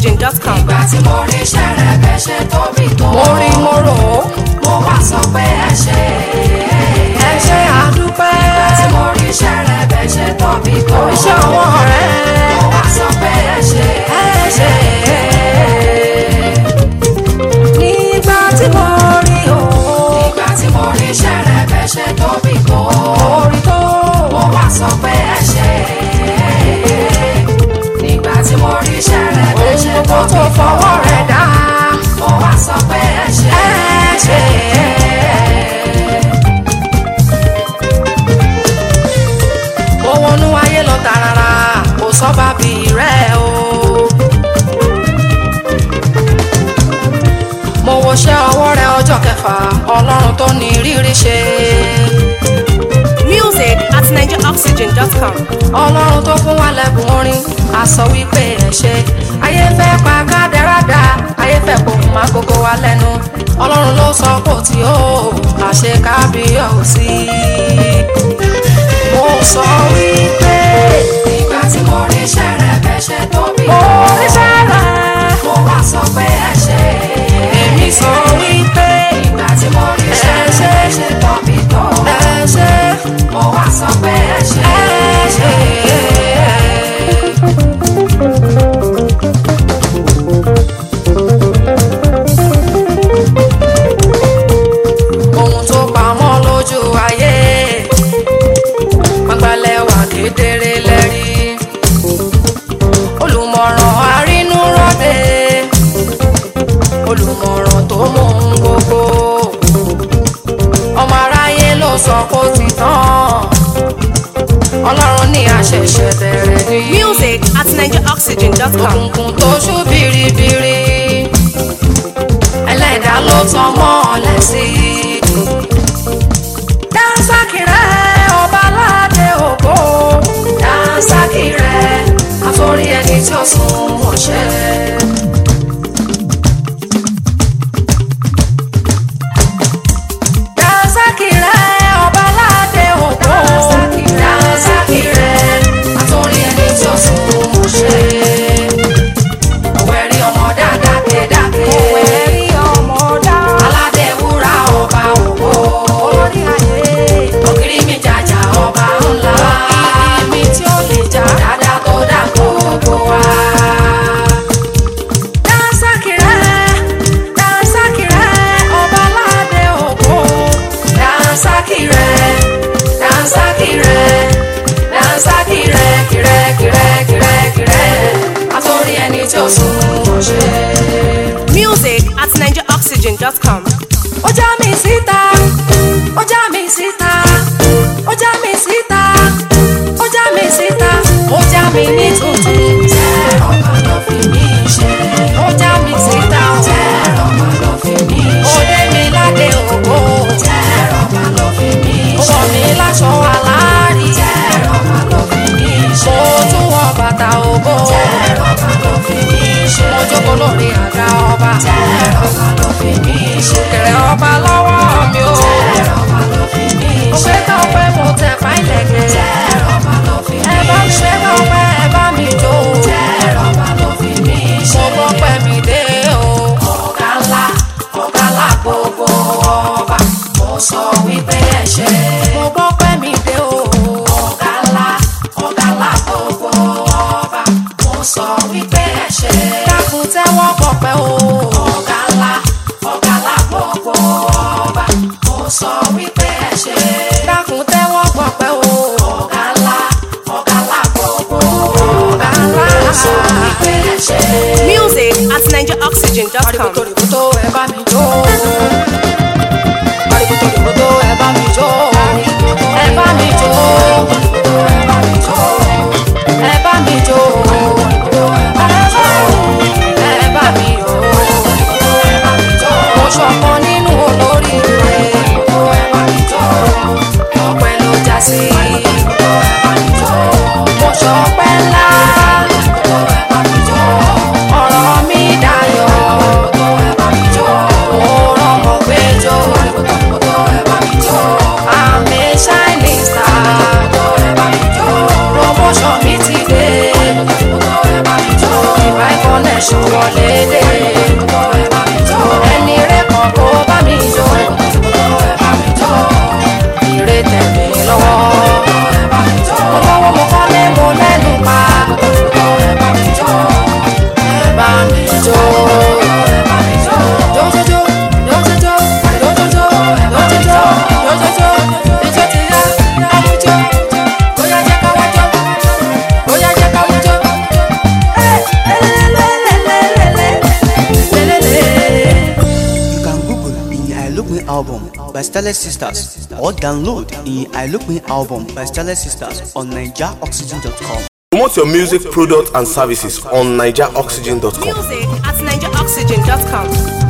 NigerOxygen.com. ìgbà tí mo rí iṣẹ́ rẹ̀ bẹ́ ṣe tóbi tó. mo rí mo rò ó mo wá sọ pé ẹ ṣe ẹ ṣe àdúpẹ́ ìgbà tí mo rí iṣẹ́ rẹ̀ bẹ́ ṣe tóbi tó. iṣẹ́ àwọn ọ̀rẹ́ mo wá sọ pé ẹ ṣe ẹ ṣe nígbà tí mo rí o ìgbà tí mo rí iṣẹ́ rẹ̀ bẹ́ ṣe tóbi tó. orí tó mo wá sọ pé ẹ ṣe nígbà tí mo rí iṣẹ́ rẹ̀ bẹ́ ṣe ohun gbogbo tó tóbi tó. fọwọ́ rẹ̀ dá mo wá sọ pé ẹ ṣe ẹ ṣe. mo wọnú ayé lọ tààràrà kò sọ́ba bí rẹ̀ o. mo wọṣẹ́ ọwọ́ rẹ̀ ọjọ́ kẹfà ọlọ́run tó ní rírí ṣe. Music at NigerOxygen.com. ọlọ́run tó fún wa lẹ́bùn orin a sọ wípé ẹ ṣe ayé fẹ́ pa kádẹ́rádà ayé fẹ́ kó má gbogbo wa lẹ́nu ọlọ́run ló sọ kò tí ó àṣẹ kábíyèsí. mo sọ wípé ìgbà tí mo rí iṣẹ́ rẹ̀ bẹ́ ṣe tóbi mo tó. rí sẹ́rẹ̀ mo wá sọ pé ẹ ṣe èmi sọ wípé ìgbà tí mo rí iṣẹ́ ẹ ṣe. rẹ̀ bẹ́ ṣe tóbi tó. ẹ ṣe mo wá sọ pé ẹ ṣe ẹ ṣe. ohun tó pamọ́ lójú ayé gbangbálẹ̀ wà kedere lẹ́rí olùmọ̀ràn arínúròde olùmọ̀ràn tó mọ ohun gbogbo ọmọ aráyé ló sọ kó ti tán ọlọ́run ní àṣẹ̀ṣẹ̀ bẹ̀rẹ̀ ní Music at NigerOxygen.com. òkùnkùn tó ṣú biribiri ẹlẹ́dà ló tán mọ́lẹ̀ sí i. dáńsákì rẹ̀ ọba aládé ògo dáńsákì rẹ̀ àforí ẹni tí ó sùn wọ̀ṣẹ́. dáńsákì rẹ̀ ọba aládé ògo dáńsákì rẹ̀ àforí ẹni tí ó sùn wọ̀ṣẹ́ òwẹ̀rí ọmọ dáadáa kédàké. òwẹ̀rí ọmọ dáadáa. aládé wúrà ọba ògo. olórí ayé. ògiri mi jàjà ọba ńlá. ògiri mi tí ó lè jà. dáadáa tó dá gbogbo wa. Dansakire, dansakire, ọba aládé ògo. Dansakire, dansakire, dansakire, kire, kire, kire, kire. Àtòrí ẹni tí ó sùn ọ̀ṣẹ́. Music at NigerOxygen.com. Ó já mi síta, ó já mi síta, ó já mi síta, ó já mi síta, ó já mi ní tuntun. tẹ́ ọba lọ fi mí ṣe Ó já mi síta, tẹ́ ọba lọ fi mí ó ṣe dé mi ládé ògo. tẹ́ ọba lọ fi mí Ó ṣe wọ̀ mí láṣọ aláàrí. tẹ́ ọba lọ fi mí ṣe Mo tún wọ bàtà ògo. tẹ́ ọba lọ fi mí ṣe Mo jókòó lórí àga ọba. tẹ́ ọba lọ fi mí ṣe Kẹ̀rẹ̀ ọba lọ́wọ́ mi o. tẹ́ ọba lọ fi mí Mo ṣe fẹ́ tán pé mo tẹ̀ fáìlẹ̀kẹ̀. tẹ́ ọba lọ fi Ẹ mí bá mi ṣe fẹ́ tán pé ẹ bá mi jó. tẹ́ ọba lọ fi mí Mo ṣe. gbọ́ pẹ́ mi dé o. ọ̀gá ńlá ọ̀gá ńlá gbogbo ọba mo sọ wípé ẹ ṣe. Mo gbọ́ pẹ́ mi dé o. ọ̀gá ńlá ọ̀gá ńlá gbogbo ọba mo sọ wípé ẹ ṣe. Dákun tẹ́wọ́ pọ̀pẹ́ o. ọ̀gá ńlá ọ̀gá ńlá gbogbo ọba mo sọ wípé ẹ ṣe. Dákun tẹ́wọ́ pọ̀pẹ́ o. ọ̀gá ńlá ọ̀gá ńlá gbogbo Ọ̀gá ńlá. mo sọ wípé ẹ ṣe. Music at NigerOxygen.com. Àríkòtò rìkòtò ẹ bá mi jó. Àríkòtò rìkòtò ẹ bá mi jó. Ẹ bá mi jó. Ẹ bá mi jó. Ẹ bá mi jó. Ẹ bá mi yọ̀. Mo ṣọ̀kan nínú olóríire. Ọpẹ́ ló já sí. Mo ṣọpẹ́ ńlá. Ọ̀rọ̀ mi dayọ̀. Mo ṣọwọ́ lédè ẹni rẹ̀ kan kó bá mi jó ire tẹ̀mí lọ́wọ́ mo lọ́wọ́ mo kọ́lé mo lẹ́nu pa ẹ bá mi jó. Jójójó, jójójó, jójójó, jójójó, jójójó, ijó ti yá, àwùjọ, bóyá jẹ́ ká wájọ́, bóyá jẹ́ ká wájọ́. You can Google in I Look Me album by Starlet Sisters or download in I Look Me album by Starlet Sisters on NigerOxygen.com. Promote your music, product, and services on NigerOxygen.com. Music at NigerOxygen.com.